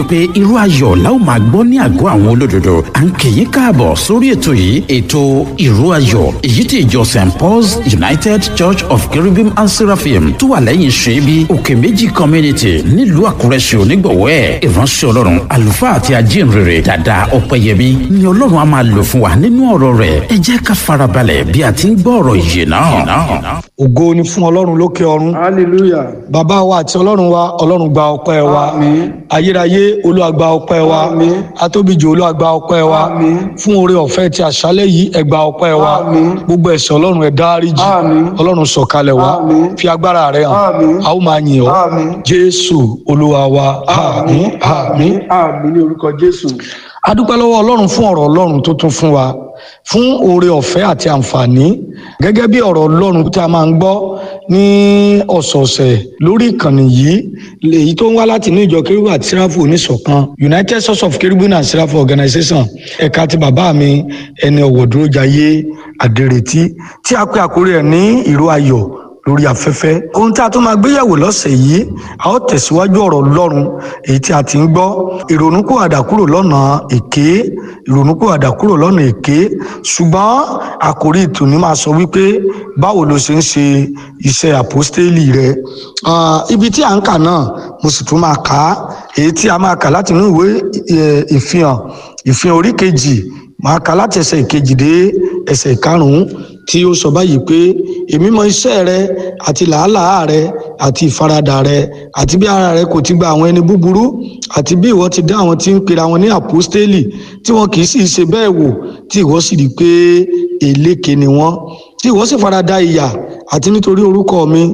wípé irú ayọ̀ la ó máa gbọ́ ní àgọ́ àwọn olódodo à ń kì í káàbọ̀ sórí ètò yìí ètò irú ayọ̀ èyí tí ìjọ st paul's united church of cherubim and seraphim tó wà lẹ́yìn ṣẹ́bi òkè méjì community nílùú àkúrẹ́ ṣe onígbọ̀wọ́ ẹ̀ ìránṣẹ́ ọlọ́run àlùfáà àti ajínrere dàda ọ̀pẹ̀yẹmí ni ọlọ́run á máa lò fún wa nínú ọ̀rọ̀ rẹ̀ ẹ jẹ́ ká farabalẹ̀ bí a ti ń gbọ́ ọ̀rọ̀ yìí náà. ògo ni fún ọlọ́run lókè ọ̀run hallelujah bàbá wa àti ọlọ́run wa ọlọ́run gba ọpẹ́ wa Àmín. ayérayé olúwa gba ọpẹ́ wa Àmín. atóbijì olúwa gba ọpẹ́ wa Àmín. fún oore ọ̀fẹ́ ti àṣálẹ́ yìí ẹ gba ọpẹ́ wa Àmín. gbogbo ẹ̀ṣẹ̀ ọlọ́run ẹ dáríjì Àmín. ọlọ́run sọ̀kalẹ̀ wa Àmín. fi agbára rẹ hàn Àmín. a ó máa yìn ọ́ Àmín. jésù olúwa wa àmín àmín àmín ní orúkọ jésù a dúpẹ́ lọ́wọ́ ọlọ́run fún ọ̀rọ̀ ọlọ́run tó tún fún wa fún oore ọ̀fẹ́ àti àǹfààní gẹ́gẹ́ bí ọ̀rọ̀ ọlọ́run tí a máa ń gbọ́ ní ọ̀sọ̀ọ̀sẹ̀ lórí ìkànnì yìí èyí tó ń wá láti inú ìjọ kérúbù àti sẹ́ráfù oníṣọ̀kan united source of kérúbù and sẹ́ráfù organization ẹ̀ka ti bàbá mi ẹni ọ̀wọ̀ dúró jayé àdèrètí tí a pè àkórí ẹ̀ ní ìró ayọ̀ lórí afẹ́fẹ́. ohun tí a tún máa gbéyẹ̀wò lọ́sẹ̀ yìí a ó tẹ̀síwájú ọ̀rọ̀ ọlọ́run èyí tí a ti ń gbọ́ ìrònúkúwàdà kúrò lọ́nà èké ìrònúkúwàdà kúrò lọ́nà èké ṣùgbọ́n àkórí ìtùnú máa sọ wípé báwo ló ṣe ń ṣe iṣẹ́ àpọ́stélì rẹ. Ah, ibi tí à ń kà náà mo sì tún máa kà á èyí tí a máa kà láti inú ìwé eh, ìfihàn ìfihàn orí kejì máa kà láti ẹsẹ̀ ìkejì dé ẹsẹ̀ ìkarùn-ún tí ó sọ báyìí pé èmi mọ iṣẹ́ rẹ àti làálàá rẹ àti ìfaradà rẹ àti bí ara rẹ kò ti gba àwọn ẹni búburú àti bí ìwọ ti dá àwọn tí ń pera wọn ní àpọ́stélì tí wọn kì í sì ṣe bẹ́ẹ̀ wò tí ìwọ sì rí i pé èléke ni wọ́n tí ìwọ sì farada ìyà àti nítorí orúkọ mi